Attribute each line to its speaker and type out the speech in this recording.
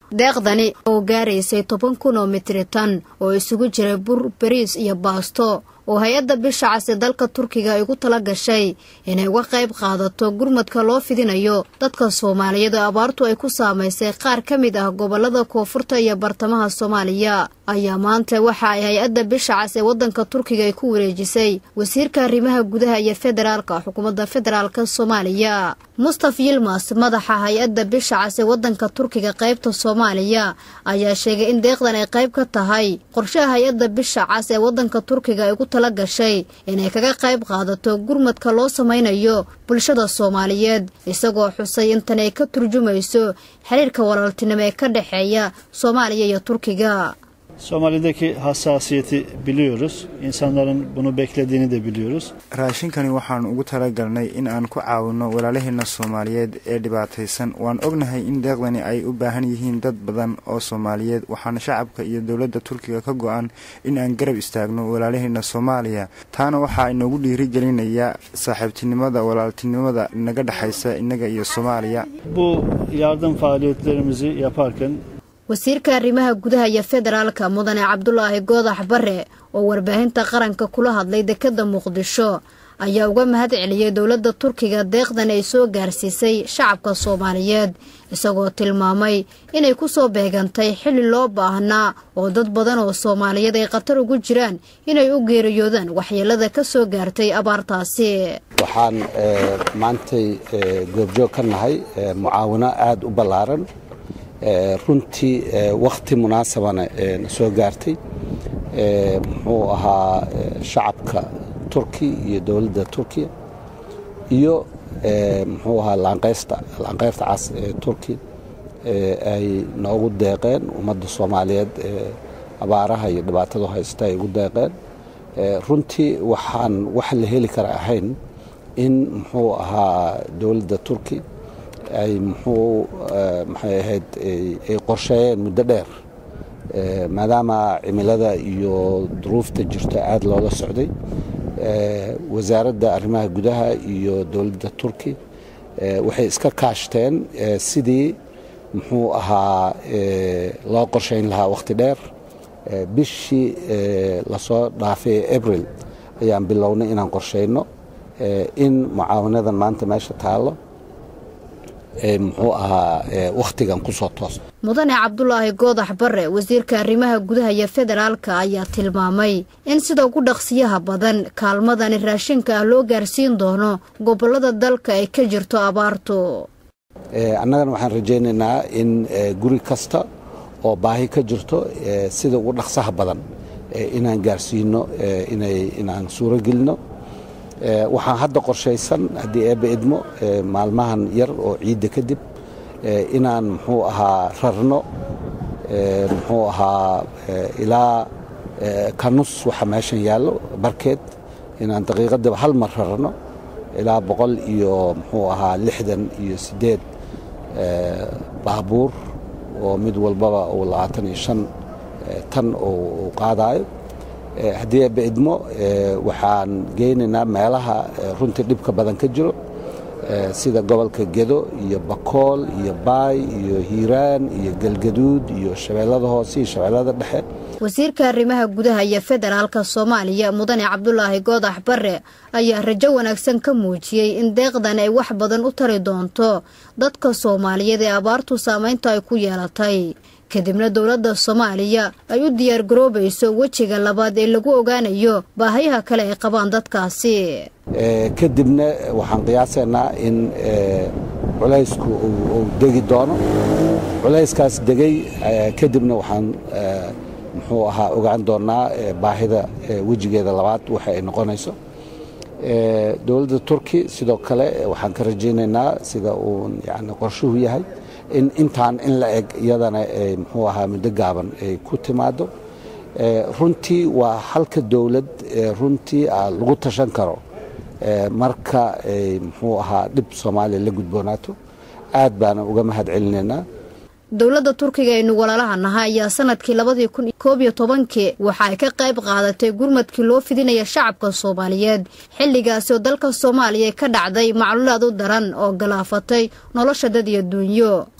Speaker 1: deeqdani oo gaaraysay toban kun oo mitritan oo isugu jiray bur bariis iyo baasto oo hay-adda bisha casi dalka turkiga ay ugu tala gashay inay uga qayb qaadato gurmadka loo fidinayo dadka soomaaliyeed oo abaartu ay ku saamaysay qaar ka mid ah gobolada koonfurta iyo bartamaha soomaaliya ayaa maanta waxa ay hay-adda bisha cas ee waddanka turkiga ay ku wareejisay wasiirka arrimaha gudaha iyo federaalka xukuumadda federaalka soomaaliya mustaf yilmas madaxa hay-adda bisha cas ee waddanka turkiga qaybta soomaaliya ayaa sheegay in deeqdan ay qayb ka tahay qorshaha hay-adda bisha cas ee waddanka turkiga ay ugu tala gashay inay kaga qayb qaadato gurmadka loo samaynayo bulshada soomaaliyeed isagoo xusay intan ay ka turjumayso xiriirka walaaltinimo ee ka dhexeeya soomaaliya iyo turkiga
Speaker 2: Somali'deki hassasiyeti biliyoruz. İnsanların bunu beklediğini de biliyoruz.
Speaker 3: raashinkani waxaan ugu talagalnay in aan ku caawino walaalaheena soomaaliyeed ee dhibaataysan waan ognahay in deeqdani ay u baahan yihiin dad badan oo soomaaliyeed waxaana shacabka iyo dowladda turkiga ka go-an in aan garab istaagno walaalaheena soomaaliya taana waxaa inoogu dhiirigelinayaa saaxiibtinimada walaaltinimada naga dhexaysa innaga iyo soomaaliya
Speaker 2: Bu yardım faaliyetlerimizi yaparken
Speaker 1: wasiirka arrimaha gudaha iyo federaalka mudane cabdulaahi goodax bare oo warbaahinta qaranka kula hadlay dekadda muqdisho ayaa uga mahad celiyey dowladda turkiga deeqdan ay soo gaarsiisay shacabka soomaaliyeed isagoo tilmaamay inay ku soo beegantay xilli loo baahnaa oo dad badan oo soomaaliyeed ay khatar ugu jiraan inay u geeriyoodaan waxyeelada ka soo gaartay abaartaasi
Speaker 4: waxaan maantay goobjoog ka nahay mucaawino aada u ballaaran runtii wakhti munaasabana na soo gaartay muxuu ahaa shacabka turki iyo dowladda turkiya iyo muxuu ahaa laanqeysta laanqeyrta cas ee turki ay noogu deeqeen ummadda soomaaliyeed abaaraha iyo dhibaatada haysta ay ugu deeqeen runtii waxaan wax la heli kara ahayn in muxuu ahaa dowladda turki ay muxuu maxay ahayd ay qorsheeyeen muddo dheer maadaama cimilada iyo duruufta jirto aada loola socday wasaaradda arrimaha gudaha iyo dowladda turki waxay iska kaashteen sidii muxuu ahaa loo qorshayn lahaa wakhti dheer bishii lasoo dhaafay abril ayaan bilownay inaan qorshayno in mucaawanadan maanta meesha taallo muxuu ahaa wakhtigan kusoo toos
Speaker 1: mudane cabdulaahi goodax bare wasiirka arrimaha gudaha iyo federaalka ayaa tilmaamay in sida ugu dhaqsiyaha badan kaalmadani raashinka ah loo gaarsiin doono gobollada dalka ay ka jirto abaartu
Speaker 4: annagana waxaan rajaynaynaa in guri kasta oo baahi ka jirto sida ugu dhaqsaha badan inaan gaarsiino inaan suuro gelino waxaan hadda qorshaysan haddii eebbe idmo maalmahan yar oo ciidda kadib inaan muxuu ahaa rarno muxuu ahaa ilaa kanus waxa meeshan yaallo barkeed inaan daqiiqadiba hal mar rarno ilaa boqol iyo muxuu ahaa lixdan iyo siddeed baabuur oo mid walbaba uu labaatan iyo shan tan uu qaadaayo haddii eebbe idmo waxaan geynaynaa meelaha runtii dhibka badan ka jiro sida gobolka gedo iyo bakool iyo baay iyo hiiraan iyo galgaduud iyo shabeellada hoose iyo shabeellada dhexe
Speaker 1: wasiirka arrimaha gudaha iyo federaalka soomaaliya mudane cabdulaahi goodax bare ayaa rajo wanaagsan ka muujiyey in deeqdan ay wax badan u tari doonto dadka soomaaliyeed ee abaartu saamaynta ay ku yeelatay kadibna dowladda soomaaliya ay u diyaar garoobayso wejiga labaad ee lagu ogaanayo baahayaha kale ay qabaan dadkaasi
Speaker 4: kadibna waxaan qiyaasaynaa in culaysku uu degi doono culayskaas degay kadibna waxaan muxuu ahaa ogaan doonaa baahida wejigeeda labaad waxa ay noqonayso dowladda turki sidoo kale waxaan ka rajaynaynaa sida uu yani qorshuhu yahay in intaan in la eg iyadana muxuu ahaa muddo gaaban ay ku timaado runtii waa halka dowlad runtii lagu tashan karo marka ay muxuu ahaa dhib soomaaliya la gudboonaato aad baana uga mahad celinaynaa
Speaker 1: dowladda turkiga aynu walaalaha nahay ayaa sanadkii labadii kun koob iyo tobankii waxa ay ka qayb qaadatay gurmadkii loo fidinaya shacabka soomaaliyeed xilligaasi oo dalka soomaaliya ka dhacday macluulaad u daran oo galaafatay nolosha dad iyo duunyo